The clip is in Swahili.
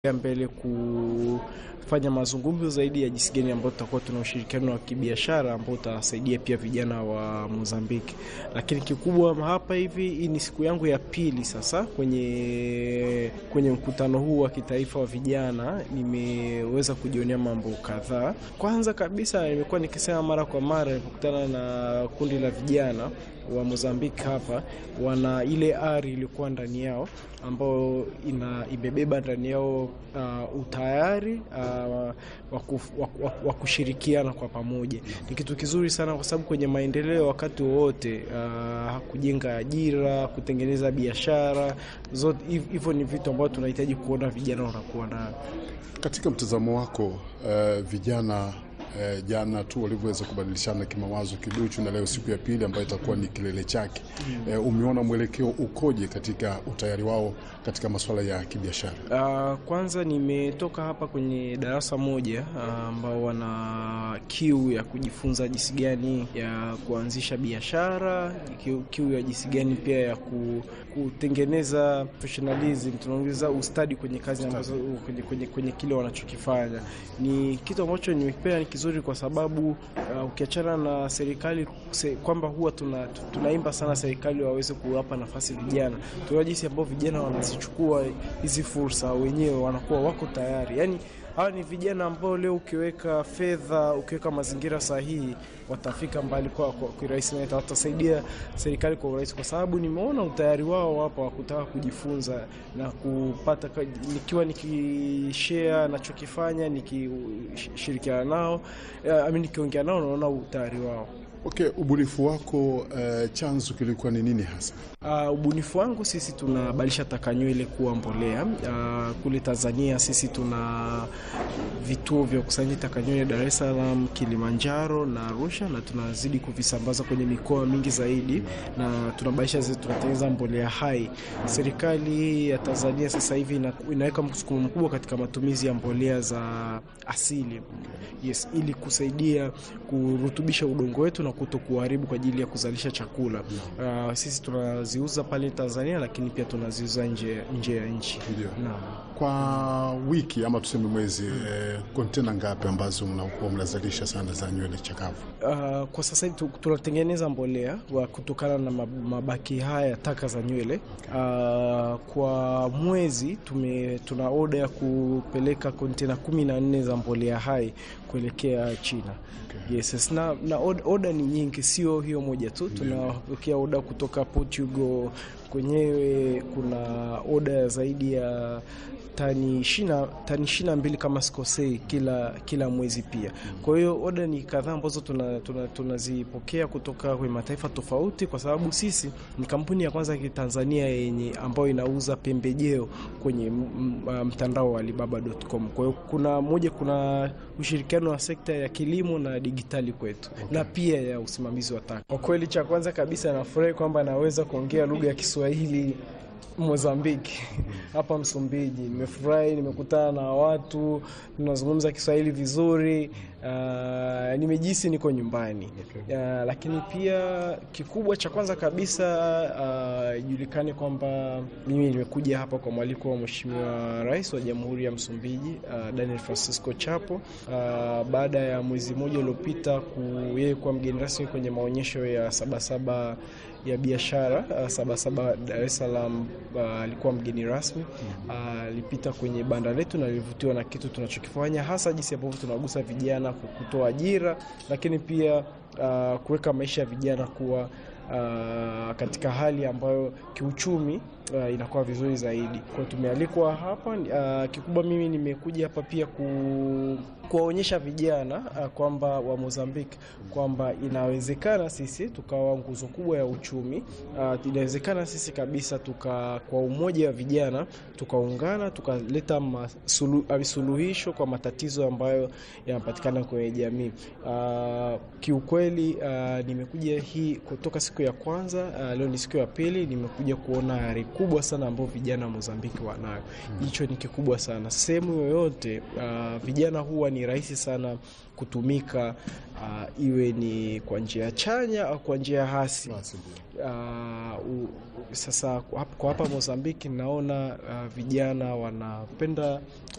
mbele kufanya mazungumzo zaidi ya jinsi gani ambayo tutakuwa tuna ushirikiano wa kibiashara ambao utasaidia pia vijana wa Mozambiki. Lakini kikubwa hapa hivi, hii ni siku yangu ya pili sasa kwenye kwenye mkutano huu wa kitaifa wa vijana, nimeweza kujionea mambo kadhaa. Kwanza kabisa, nimekuwa nikisema mara kwa mara nilipokutana na kundi la vijana wa Mozambiki hapa, wana ile ari iliyokuwa ndani yao ambao ina imebeba ndani yao uh, utayari uh, wa kushirikiana kwa pamoja. Ni kitu kizuri sana, kwa sababu kwenye maendeleo wakati wowote uh, kujenga ajira, kutengeneza biashara zote hivyo ni vitu ambavyo tunahitaji kuona vijana wanakuwa nayo. Katika mtazamo wako uh, vijana Eh, jana tu walivyoweza kubadilishana kimawazo kiduchu, na leo siku ya pili ambayo itakuwa ni kilele chake. Eh, umeona mwelekeo ukoje katika utayari wao katika masuala ya kibiashara? Uh, kwanza nimetoka hapa kwenye darasa moja ambao uh, wana kiu ya kujifunza jinsi gani ya kuanzisha biashara, kiu, kiu ya jinsi gani pia ya ku, kutengeneza professionalism, tunaongeza ustadi kwenye kazi ambazo kwenye, kwenye, kwenye kile wanachokifanya. Ni kitu ambacho nimependa ni kizuri kwa sababu uh, ukiachana na serikali se, kwamba huwa tuna, tunaimba sana serikali waweze kuwapa nafasi vijana, tunaona jinsi ambao vijana wanazichukua hizi fursa, wenyewe wanakuwa wako tayari yani hawa ni vijana ambao leo ukiweka fedha, ukiweka mazingira sahihi, watafika mbali kwa kirahisi na watasaidia serikali kwa urahisi, kwa sababu nimeona utayari wao hapa wa kutaka kujifunza na kupata, nikiwa nikishare nachokifanya, nikishirikiana nao, ami nikiongea nao, naona utayari wao. Okay, ubunifu wako uh, chanzo kilikuwa ni nini hasa? Uh, ubunifu wangu sisi tunabadilisha taka nywele kuwa mbolea. Uh, kule Tanzania sisi tuna vituo vya kukusanya taka nywele Dar es Salaam, Kilimanjaro na Arusha, na tunazidi kuvisambaza kwenye mikoa mingi zaidi, na tunabadilisha zetu, tunatengeneza mbolea hai. Serikali ya Tanzania sasa hivi ina, inaweka msukumo mkubwa katika matumizi ya mbolea za asili, yes, ili kusaidia kurutubisha udongo wetu na kuto kuharibu kwa ajili ya kuzalisha chakula. Uh, sisi tunaziuza pale Tanzania, lakini pia tunaziuza nje nje ya nchi. Ndio. Kwa wiki ama tuseme mwezi kontena eh, ngapi ambazo mnakuwa mnazalisha sana za nywele chakavu? Uh, kwa sasa hivi tunatengeneza mbolea wa kutokana na mabaki haya taka za nywele. Uh, kwa mwezi tume, tuna oda ya kupeleka kontena kumi na nne za mbolea hai kuelekea China. Okay. Yes, na, na oda ni nyingi, sio hiyo moja tu. Tunapokea oda kutoka Portugal kwenyewe, kuna oda zaidi ya tani ishirini tani ishirini na mbili kama sikosei, kila kila mwezi pia. Kwa hiyo oda ni kadhaa ambazo tunazipokea tuna, tuna kutoka kwenye mataifa tofauti, kwa sababu sisi ni kampuni ya kwanza ya Kitanzania yenye ambayo inauza pembejeo kwenye mtandao wa Alibaba.com. Kwa hiyo kuna moja, kuna ushirikiano wa sekta ya kilimo na digitali kwetu, okay, na pia ya usimamizi wa taka. Kwa kweli, cha kwanza kabisa nafurahi kwamba naweza kuongea lugha ya Kiswahili Mozambiki hapa Msumbiji. Nimefurahi, nimekutana na watu tunazungumza Kiswahili vizuri. Uh, nimejisi niko nyumbani. Okay. Uh, lakini pia kikubwa cha kwanza kabisa ijulikane uh, kwamba mimi nimekuja hapa kwa mwaliko wa Mheshimiwa Rais wa Jamhuri ya Msumbiji uh, Daniel Francisco Chapo uh, baada ya mwezi mmoja uliopita yeye kuwa mgeni rasmi kwenye maonyesho ya Sabasaba ya biashara uh, Sabasaba Dar es Salaam alikuwa uh, mgeni rasmi alipita uh, kwenye banda letu na alivutiwa na kitu tunachokifanya hasa jinsi ambavyo tunagusa vijana kutoa ajira, lakini pia uh, kuweka maisha ya vijana kuwa uh, katika hali ambayo kiuchumi uh, inakuwa vizuri zaidi. Kwa tumealikwa hapa uh, kikubwa mimi nimekuja hapa pia ku kuwaonyesha vijana uh, kwamba wa Mozambiki kwamba inawezekana sisi tukawa nguzo kubwa ya uchumi uh, inawezekana sisi kabisa tuka kwa umoja wa vijana tukaungana tukaleta sulu, suluhisho kwa matatizo ambayo yanapatikana kwenye jamii. Uh, kiukweli uh, nimekuja hii kutoka siku ya kwanza uh, leo ni siku ya pili, nimekuja kuona ari kubwa sana ambao vijana wa Mozambiki wanayo. Hicho ni kikubwa sana. Sehemu yoyote uh, vijana huwa ni rahisi sana kutumika uh, iwe ni kwa njia chanya au kwa njia hasi. Basi ndio. Uh, u- sasa kwa hap- kwa hapa Mozambiki naona uh, vijana wanapenda